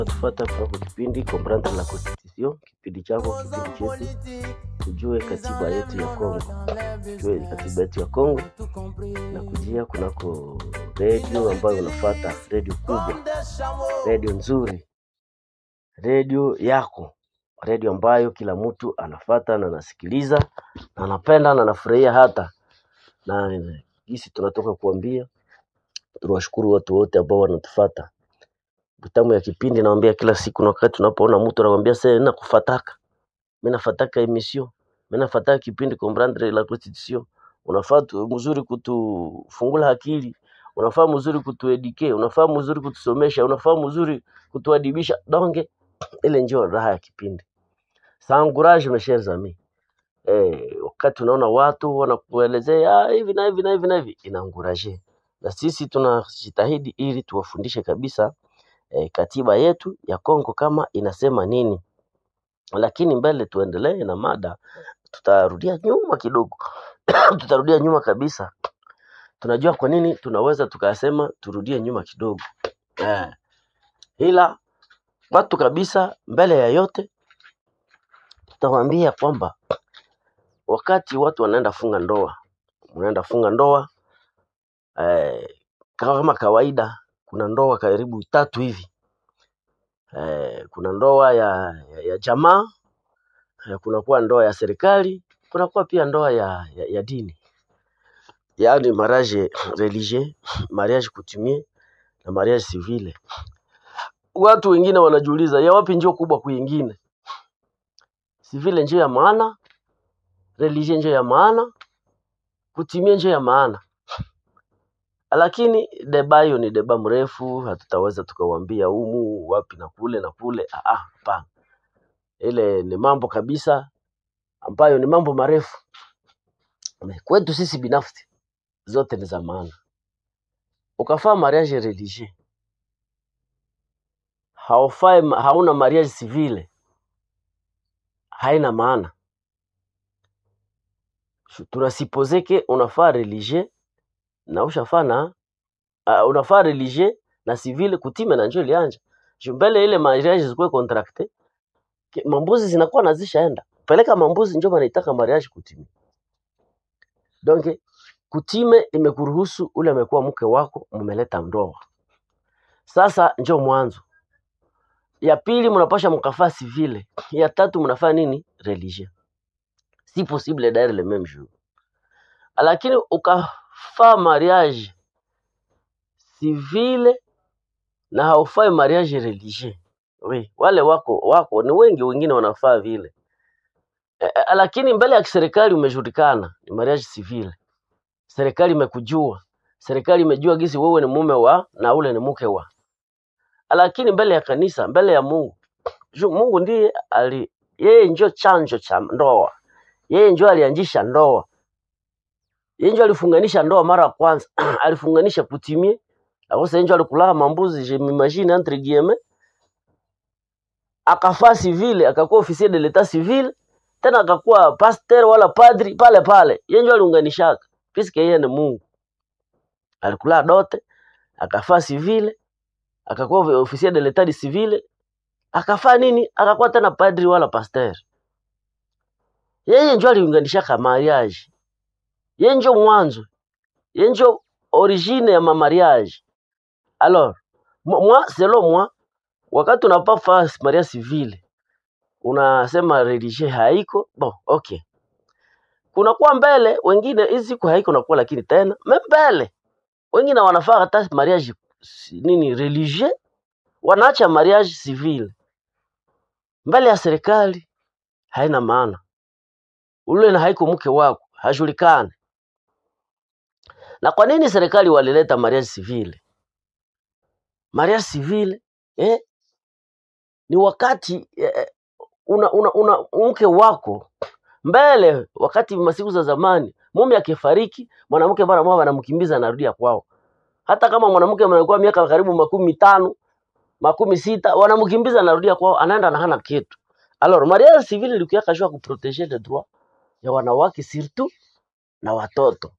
Tufuata kunako kipindi Comprendre la Constitution, kipindi chako, kipindi chetu, tujue katiba yetu ya Kongo, tujue katiba yetu ya Kongo na kujia kunako redio ambayo unafuata, redio kubwa, redio nzuri, redio yako, redio ambayo kila mtu anafata na anasikiliza na anapenda na anafurahia hata na gisi tunatoka kuambia. Tunawashukuru watu wote ambao wanatufata vitamu ya kipindi nawambia kila siku, na wakati tunapoona mtu anakwambia sasa nina kufataka mimi nafataka emission mimi nafataka kipindi comprendre la constitution, unafaa tu- mzuri kutufungula akili, unafaa mzuri kutuedike, unafaa mzuri kutusomesha, unafaa mzuri kutuadibisha. Donge ile ndio raha ya kipindi. Ça encourage mes chers amis. Eh, wakati unaona watu wanakuelezea "Ah, hivi na hivi na hivi na hivi, inaanguraje na sisi tunajitahidi ili tuwafundishe kabisa eh, katiba yetu ya Kongo kama inasema nini, lakini mbele tuendelee na mada, tutarudia nyuma kidogo tutarudia nyuma kabisa. Tunajua kwa nini tunaweza tukasema turudie nyuma kidogo eh, ila watu kabisa, mbele ya yote tutawaambia kwamba wakati watu wanaenda funga ndoa, unaenda funga ndoa eh, kama kawaida, kuna ndoa karibu tatu hivi eh, kuna ndoa ya, ya, ya jamaa eh, kunakuwa ndoa ya serikali, kunakuwa pia ndoa ya, ya, ya dini, yaani mariage religieux, mariage coutumier na mariage civile. Watu wengine wanajiuliza ya wapi njio kubwa kuingine, civile njio ya maana, religieux njio ya maana, coutumier njio ya maana. Lakini deba hiyo ni deba mrefu, hatutaweza tukawambia humu wapi na kule na kule. Ah, ah, hapana, ile ni mambo kabisa ambayo ni mambo marefu. Kwetu sisi binafsi zote ni za maana. Ukafaa mariage religieux haufai, hauna mariage civile, haina maana. Shu- Tunasipozeke unafaa religieux na ushafaa na uh, unafaa religieux na civile kutime na njo ilianja Ju mbele ile mariage zikuwe contracte ke- mambuzi zinakuwa nazishaenda peleka mambuzi njo banaitaka mariage kutime. Donc kutime imekuruhusu ule amekuwa mke wako, mumeleta ndoa. Sasa njo mwanzo. Ya pili mnapasha mkafaa civile. Ya tatu mnafaa nini? Religieux. Si possible d'ailleurs le même jour. Lakini ukafaa mariage civile na haufai mariage religieux. We, wale wako wako ni wengi, wengine wanafaa vile e, e, lakini mbele ya serikali umejulikana ni mariage civile. Serikali imekujua, serikali imejua gisi wewe ni mume wa na ule ni mke wa, lakini mbele ya kanisa, mbele ya Mungu, ju Mungu ndiye ali, yeye ndio chanzo cha ndoa, yeye ndio alianzisha ndoa, yeye ndio alifunganisha ndoa mara ya kwanza alifunganisha kutimie akosa ndio alikulaha mambuzi je m'imagine entre guillemets akafaa civile akakuwa officier de l'etat civil tena akakuwa pasteur wala padri pale pale, yeye ndio aliunganishaka, puisque yeye ni Mungu. Alikula dote akafaa civile, akakuwa officier de l'etat de civile, akafaa nini, akakuwa tena padri wala pasteur. Yeye ndio aliunganishaka mariage, yeye ndio mwanzo, yeye ndio origine ya ma mariage. Alors moi, moi selon moi, wakati unapa faa mariage civile unasema religieux haiko bon, okay kunakuwa mbele wengine hizi siku haiko nakuwa, lakini tena me mbele wengine wanafaa hata mariage si- nini religieux, wanaacha mariage civil mbele ya serikali, haina maana. Ule na haiko mke wako hajulikani. Na kwa nini serikali walileta mariage civil? Mariage civil eh, ni wakati eh, una, una, una mke wako mbele, wakati masiku za zamani mume akifariki, mwanamke mara moja wanamkimbiza anarudia kwao hata kama mwanamke anakuwa miaka karibu makumi mitano makumi sita wanamkimbiza anarudia kwao, anaenda na hana kitu. Alors mariage civil ilikuwa kashua kuproteger les droits ya wanawake surtout na watoto.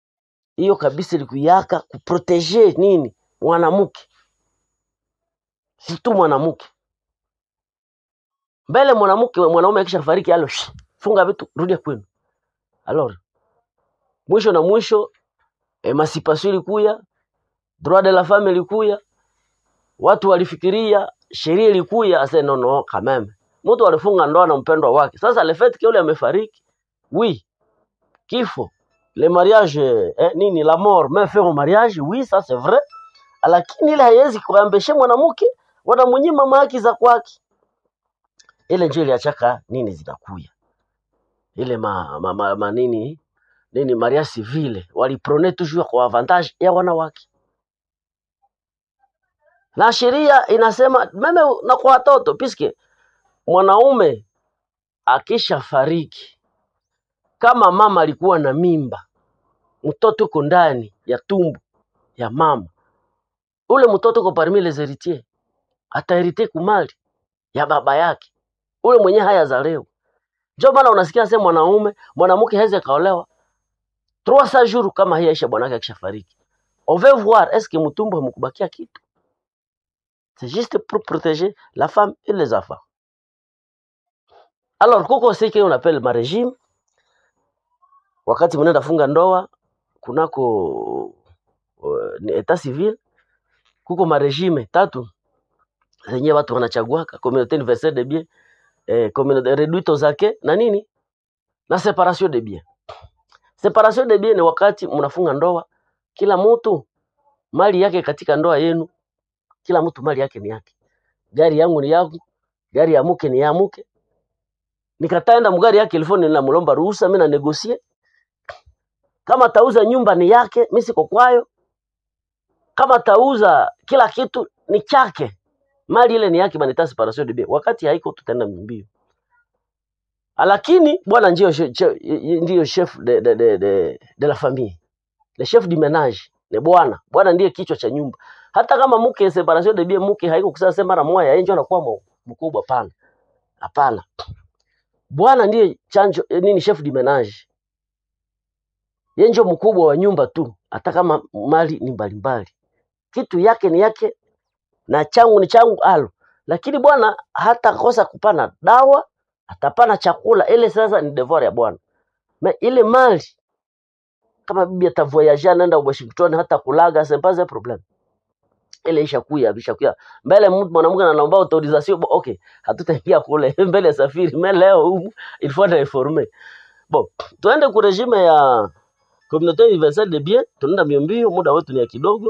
Hiyo kabisa ilikuyaka kuproteger nini mwanamke si tu mwanamke mbele mwanamke mwanaume akisha fariki alo shh, funga vitu rudia kwenu alors mwisho na mwisho emancipation ilikuya droit de la femme ilikuya watu walifikiria sheria ilikuya ase no no quand même mtu alifunga ndoa na mpendwa wake sasa le fait que yule amefariki oui kifo le mariage eh, nini la mort met fin au mariage oui ça c'est vrai lakini ile haiwezi kuambeshe mwanamke wanamnyima haki za kwake ile ndio iliachaka nini zinakuya ile ma, ma, ma, ma nini nini maria civile waliprone toujours kwa avantage ya wanawake na sheria inasema meme na kwa watoto piske mwanaume akisha fariki kama mama alikuwa na mimba mtoto uko ndani ya tumbo ya mama ule mtoto uko parmi les héritiers ataherite kumali ya baba yake ule mwenye haya za leo ndio maana unasikia sema mwanaume mwanamke hawezi kaolewa trois cents jours kama hii aisha bwanake akishafariki on veut voir est-ce que mtumbo hamkubakia kitu c'est juste pour protéger la femme et les enfants alors kuko ce qu'on appelle ma régime wakati mnaenda funga ndoa kunako uh, ni etat civil kuko maregime tatu zenye watu wanachaguaka communauté universelle de bien eh, communauté réduite zake na nini na separation de bien separation de bien ni wakati mnafunga ndoa kila mtu mali yake katika ndoa yenu kila mtu mali yake ni yake gari yangu ni yangu gari ya mke ni ya mke nikataenda mgari yake ilifoni ninamlomba ruhusa mimi na negosie kama tauza nyumba ni yake mimi siko kwayo kama tauza kila kitu ni chake mali ile ni yake banita separation de bien wakati haiko tutaenda mbio lakini bwana ndio che- che- ndio chef de, de, de, de, de la famille le chef du ménage ni bwana bwana ndiye kichwa cha nyumba hata kama mke separation de bien mke haiko kusema sema mara moja yeye ndio anakuwa mu- mkubwa pana hapana bwana ndiye chanjo eh, nini chef du ménage yeye ndio mkubwa wa nyumba tu hata kama mali ni mbalimbali kitu yake ni yake na changu ni changu alo lakini bwana hata kosa kupana dawa atapana chakula ile sasa ni devoir ya bwana Ma ile mali kama bibi atavoyage anaenda Washington hata kulaga c'est pas un problème ile ishakuya ishakuya mbele mtu mwanamke anaomba autorisation bo, okay hatutaingia kule mbele ya safiri mais leo humu il faut être informé bon tuende ku regime ya communauté universelle de bien tunaenda mbio mbio muda wetu ni ya kidogo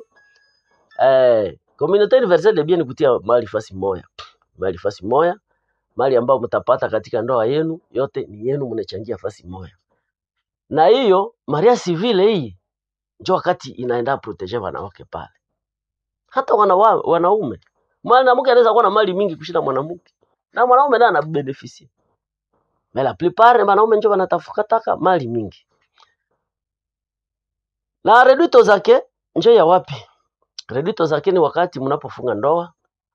eh communauté universelle de bien ni kutia mali fasi moya mali fasi moya mali ambayo mtapata katika ndoa yenu yote ni yenu mnachangia fasi moya na hiyo maria civile hii njo wakati inaenda proteger wanawake pale hata wanawa, wanaume mwanamke anaweza kuwa na mali mingi kushinda mwanamke na mwanaume naye anabeneficia mais la plupart wanaume njo wanatafukataka mali mingi na redito zake njo ya wapi redito zake ni wakati mnapofunga ndoa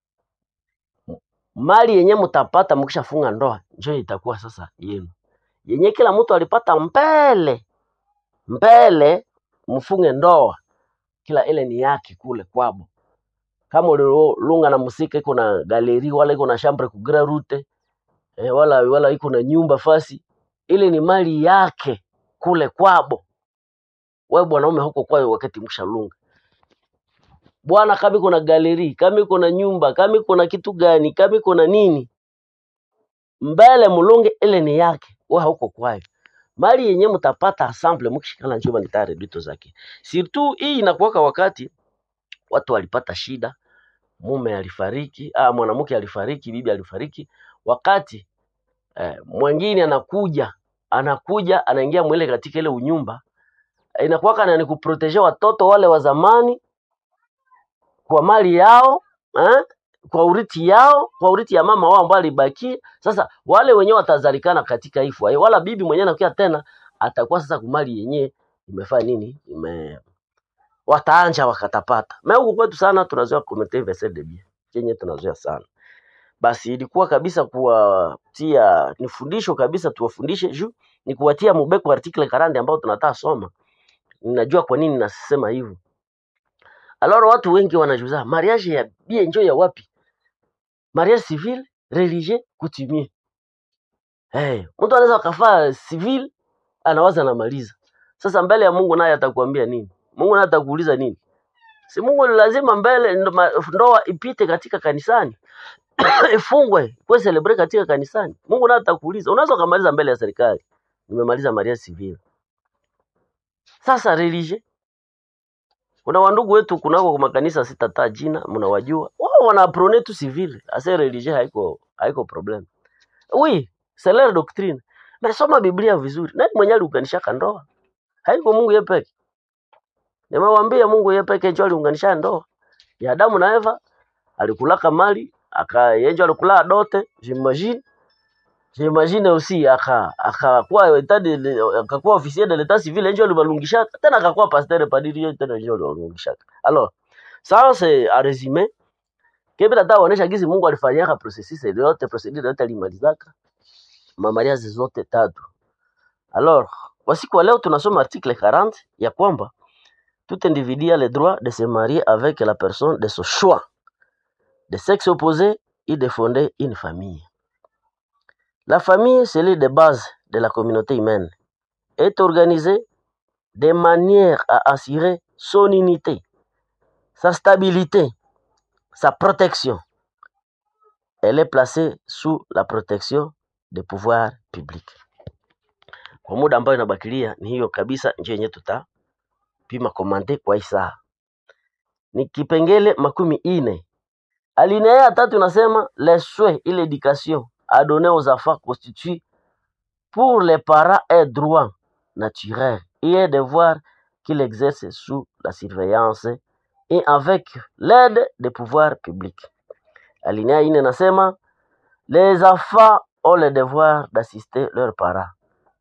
mali yenye mtapata mkishafunga ndoa njo itakuwa sasa yenu yenye kila mtu alipata mbele mbele mfunge ndoa kila ile ni yake kule kwabo kama ulilunga na musika iko na galeri wala iko na chambre ku grand route eh, wala wala iko na nyumba fasi ile ni mali yake kule kwabo wewe bwanaume huko kwayo wakati mshalunga bwana kama iko na galeri kama iko na nyumba kama iko na kitu gani kama iko na nini mbele mulunge ile ni yake wewe huko kwayo mali yenye mtapata ensemble mkishikana njoba nitare dito zake surtout hii inakuwaka wakati watu walipata shida mume alifariki ah, mwanamke alifariki bibi alifariki wakati eh, mwingine anakuja anakuja anaingia mwele katika ile unyumba eh, inakuwaka na ni kuproteger watoto wale wa zamani kwa mali yao eh, kwa urithi yao kwa urithi ya mama wao ambao alibakia sasa wale wenyewe watazalikana katika hii fua wala bibi mwenyewe anakuja tena atakuwa sasa kumali yenyewe imefanya nini ime wataanja wakatapata na huku kwetu sana tunazoea communauté universelle de bien chenye tunazoea sana basi ilikuwa kabisa kuwatia ni fundisho kabisa tuwafundishe juu ni kuwatia mubeko article 40 ambao tunataka soma ninajua kwa nini nasema hivyo aloro watu wengi wanajuza mariage ya bie njo ya wapi mariage civil religieux coutumier hey, mtu anaweza akafaa civil anawaza anamaliza sasa mbele ya mungu naye atakuambia nini mungu naye atakuuliza nini si mungu ni lazima mbele ndo ma- ndoa ipite katika kanisani ifungwe kuwe celebrate katika kanisani mungu naye atakuuliza unaweza ukamaliza mbele ya serikali nimemaliza mariage civil sasa religieux kuna wandugu wetu kunako kwa makanisa sitataa jina mnawajua wao wana prone tu civil ase religieux haiko haiko problem oui c'est leur doctrine mais soma biblia vizuri nani mwenye aliunganishaka ndoa haiko mungu yeye peke nimewambia mungu yeye peke ndio aliunganisha ndoa ya adamu na eva alikulaka mali aka yenjo alikula dote j'imagine j'imagine aussi aka akakuwa etat de akakuwa officier de l'état civil yenjo alibalungishaka tena akakuwa pasteur padiri yenjo tena yenjo alibalungishaka alors ça c'est à résumer kebe tata waonesha gizi Mungu alifanyaka processus yote procedure yote alimalizaka mamariazi zote tatu alors kwa siku ya leo tunasoma article 40 ya kwamba tout individu a le droit de se marier avec la personne de son choix de sexe opposé et de fonder une famille. La famille, c'est l'île de base de la communauté humaine, est organisée de manière à assurer son unité, sa stabilité, sa protection. Elle est placée sous la protection des pouvoirs publics. Kwa muda ambayo inabakilia ni hiyo kabisa, njia yenyewe tutapima komante kwa hii saa. Ni kipengele makumi ine Alinéa ya tatu inasema les souhaits et l'éducation à donner aux enfants constituent pour les parents un droit naturel et un devoir qu'ils exercent sous la surveillance et avec l'aide des pouvoirs publics. Alinéa ine inasema les enfants ont le devoir d'assister leurs parents.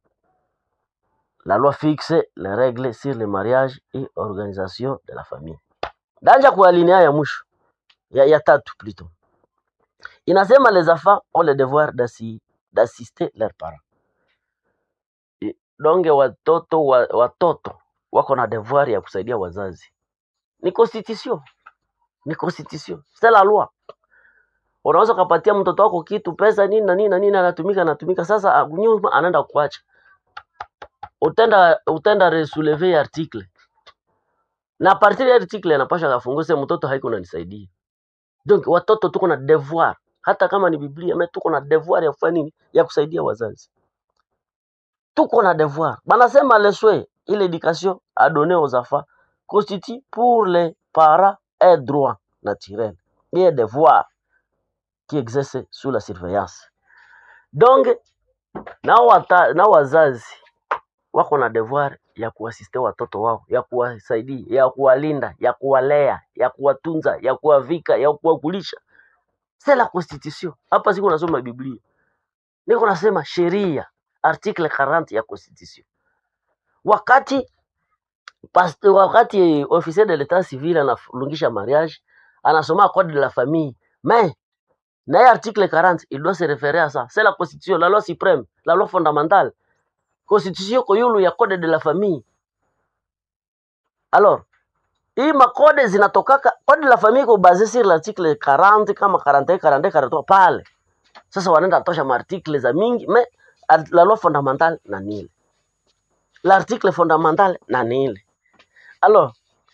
La loi fixe les règles sur le mariage et organisation de la famille. Danja kwa alinéa ya mwisho ya, ya tatu plutôt inasema les enfants ont le devoir d'assi- d'assister leurs parents. I- Donge watoto wa, watoto wako na devoir ya kusaidia wazazi. Ni constitution, ni constitution, c'est la loi. Unaweza ukapatia mtoto wako kitu pesa nini na nini na nini, anatumika anatumika, sasa ah, nyuma anaenda kuacha, utenda utenda resouleve article na partir ya article anapasha kafungue sema mtoto haiko unanisaidia. Donc watoto tuko na devoir, hata kama ni Biblia, mais tuko na devoir ya kufanya nini? Ya kusaidia wazazi. Tuko na devoir. Banasema le souhait et l'éducation à donner aux enfants constitue pour les parents un droit naturel et un devoir qui exerce sous la surveillance. Donc na, wata, na wazazi wako na devoir ya kuasiste watoto wao, ya kuwasaidia, ya kuwalinda, ya kuwalea, ya kuwatunza, ya kuwavika, ya kuwakulisha. C'est la constitution. Hapa siku nasoma Biblia, niko nasema sheria, article 40 ya constitution. Wakati past, wakati officier de l'état civil analungisha mariage, anasoma code de la famille, mais na hii article 40 il doit se référer à ça. C'est la constitution, la loi suprême, la loi fondamentale. Constitution koyulu ya code de la famille. Alors, hii makode zinatokaka code de la famille iko basé sur l'article 40 kama 41 42 43 pale. Sasa wanaenda tosha maartikle za mingi mais ar- la loi fondamentale na nile. L'article fondamental na nile. Alors,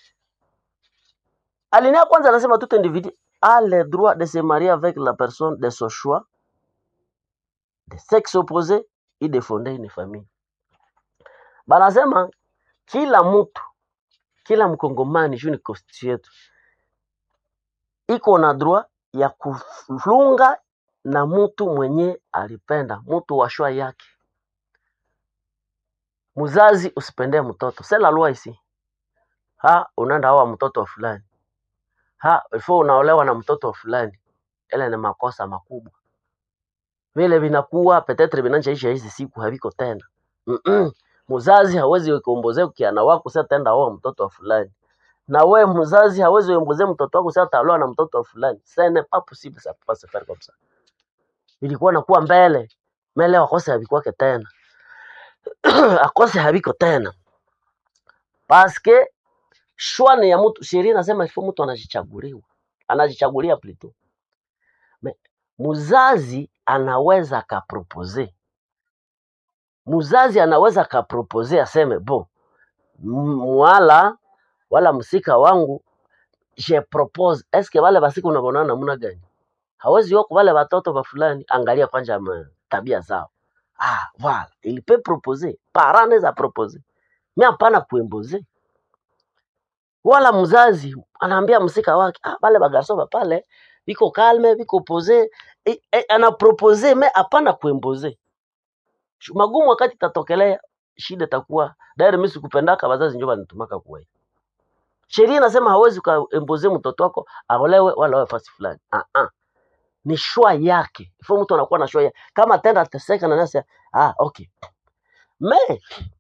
alinea ya kwanza anasema tout individu a le droit de se marier avec la personne de son choix, de sexe opposé et de fonder une famille. Banasema kila mtu, kila mkongomani juu ni constitution yetu iko na droit ya kulunga na mtu mwenye alipenda, mtu wa shwa yake. Mzazi usipendee mtoto, c'est la loi ici. Ha, unaenda oa mtoto wa fulani, ha ifo unaolewa na mtoto wa fulani, ile ni makosa makubwa. Vile vinakuwa petetre vinanjaisha hizi siku haviko tena. Mm-mm. Mzazi hawezi kuombozea kiana wako sasa tenda oa mtoto wa fulani, na we mzazi hawezi kuombozea mtoto wako sasa taolewa na mtoto wa fulani. Ce n'est pas possible, ça peut pas se faire comme ça. Ilikuwa nakuwa mbele mbele, akose havikuwake tena akose haviko tena paske shwa ni ya mtu. Sheria inasema ifo mtu anajichaguliwa, anajichagulia plito Me- mzazi anaweza akapropose mzazi anaweza akapropose aseme bo m- mwala wala msika wangu je propose eske wale basiku unabonana namna gani hawezi wako wale watoto wa fulani angalia kwanza ma- tabia zao ah voilà il peut proposer parent anaweza propose mi hapana kuemboze wala mzazi anaambia msika wake ah, wale bagarso ba pale biko kalme biko pose e, e, anapropose me hapana kuemboze Shu- magumu wakati tatokelea shida takuwa dairi mimi sikupendaka wazazi ndio wanitumaka kuwe sheria inasema hawezi ukaemboze mtoto wako aolewe wala awe fasi fulani ah ah ni shwa yake ifo mtu anakuwa na shwa yake kama tenda ateseka na nasi ah okay me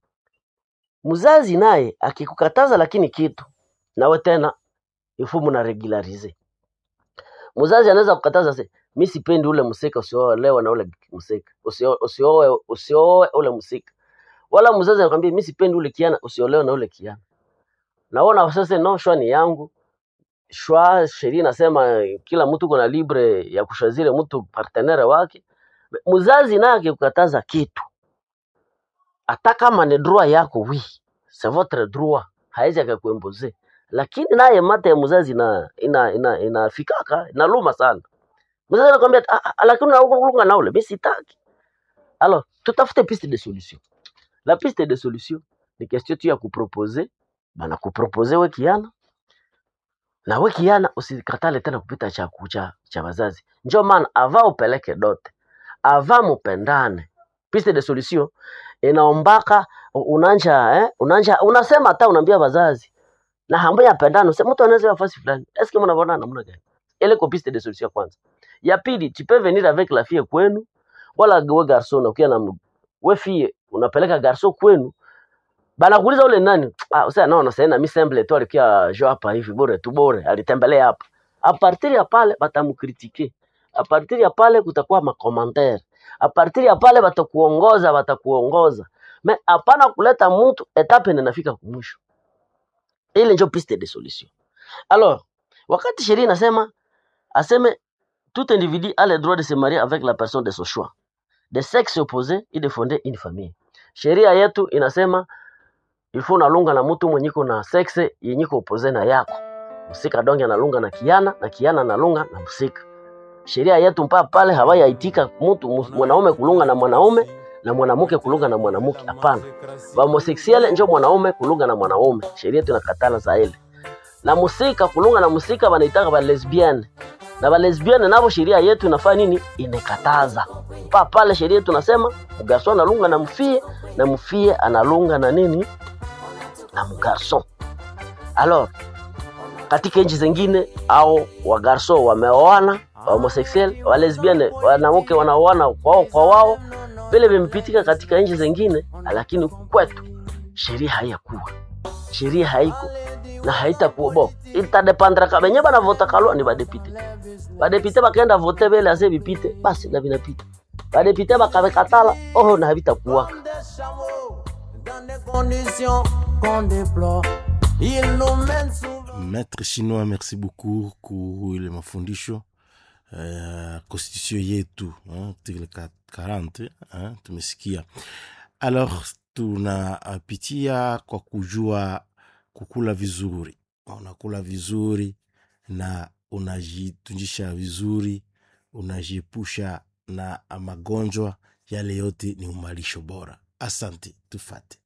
mzazi naye akikukataza lakini kitu nawe tena ifo mna regularize mzazi anaweza kukataza se mi sipendi ule msika usiolewa na ule msika usio- usioe usioe ule msika wala mzazi anakwambia mi sipendi ule kiana usiolewe na ule kiana naona sasa no shwa ni yangu shwa sheria inasema eh, kila mtu kuna libre ya kushazile mtu partenere wake mzazi naye akikukataza kitu hata kama ni droit yako wi c'est votre droit haizi akakuemboze lakini naye mate ya mzazi na ina ina inafikaka inaluma sana mzazi anakwambia "Ah, ah, lakini unaunga na ule mimi sitaki alors tutafute piste de solution la piste de solution ni question tu ya kuproposer bana kuproposer we kiana na we kiana usikatale tena kupita cha kucha cha wazazi njo maana ava upeleke dote ava mupendane piste de solution inaombaka u- unanja eh, unanja unasema hata unaambia wazazi na hambo ya pendano se mtu anaweza nafasi fulani eske mnaona namna gani ile ko piste de solution ya kwanza ya pili tu peux venir avec la fille kwenu wala we garçon ukiwa na m- we fille unapeleka garçon kwenu banakuuliza ule nani ah sasa naona sasa na mi simple tu alikia jo hapa hivi bure tu bure alitembelea hapa a partir ya pale batamkritike a partir ya pale kutakuwa makommentaire a partir ya pale batakuongoza batakuongoza me hapana kuleta mtu etape ninafika kumwisho ile ndio piste de solution alors wakati sheria inasema aseme tout individu a le droit de se marier avec la personne de son choix de sexe opposé et de fonder une famille sheria yetu inasema ilfo unalunga na mtu mwenye iko na sexe yenye iko opposé na yako msika donge analunga na kiana na kiana analunga na msika sheria yetu mpaka pale hawayaitika mtu mus- mwanaume kulunga na mwanaume na mwanamke kulunga na mwanamke hapana homosexuel njo mwanaume kulunga na mwanaume sheria yetu inakatala za ile na musika kulunga na musika wanaitaka ba lesbian na ba lesbian navo sheria yetu inafanya nini inakataza pa pale sheria yetu nasema mgarso analunga na mfie na mfie analunga na nini na mgarso alors katika nchi zingine au wagarso wameoana homosexuel wa lesbian wanawake wanaoana kwao kwa wao vile vimepitika katika nchi zingine lakini kwetu sheria haiyakuwa sheria haiko na haitakuwa bo itadepandra ka benye banavota kalwa ni badepite badepite bakaenda vote vile ase bipite basi na vinapita badepite bakabekatala oho na havitakuwaka dans des conditions qu'on déplore. Il nous mène souvent. Maître Chinois, merci beaucoup kwa ile mafundisho uh, constitution yetu hein, article 40 hein, tumesikia. Alors tunapitia kwa kujua kukula vizuri, unakula vizuri na unajitunjisha vizuri, unajiepusha na magonjwa, yale yote ni umalisho bora. Asante, tufate.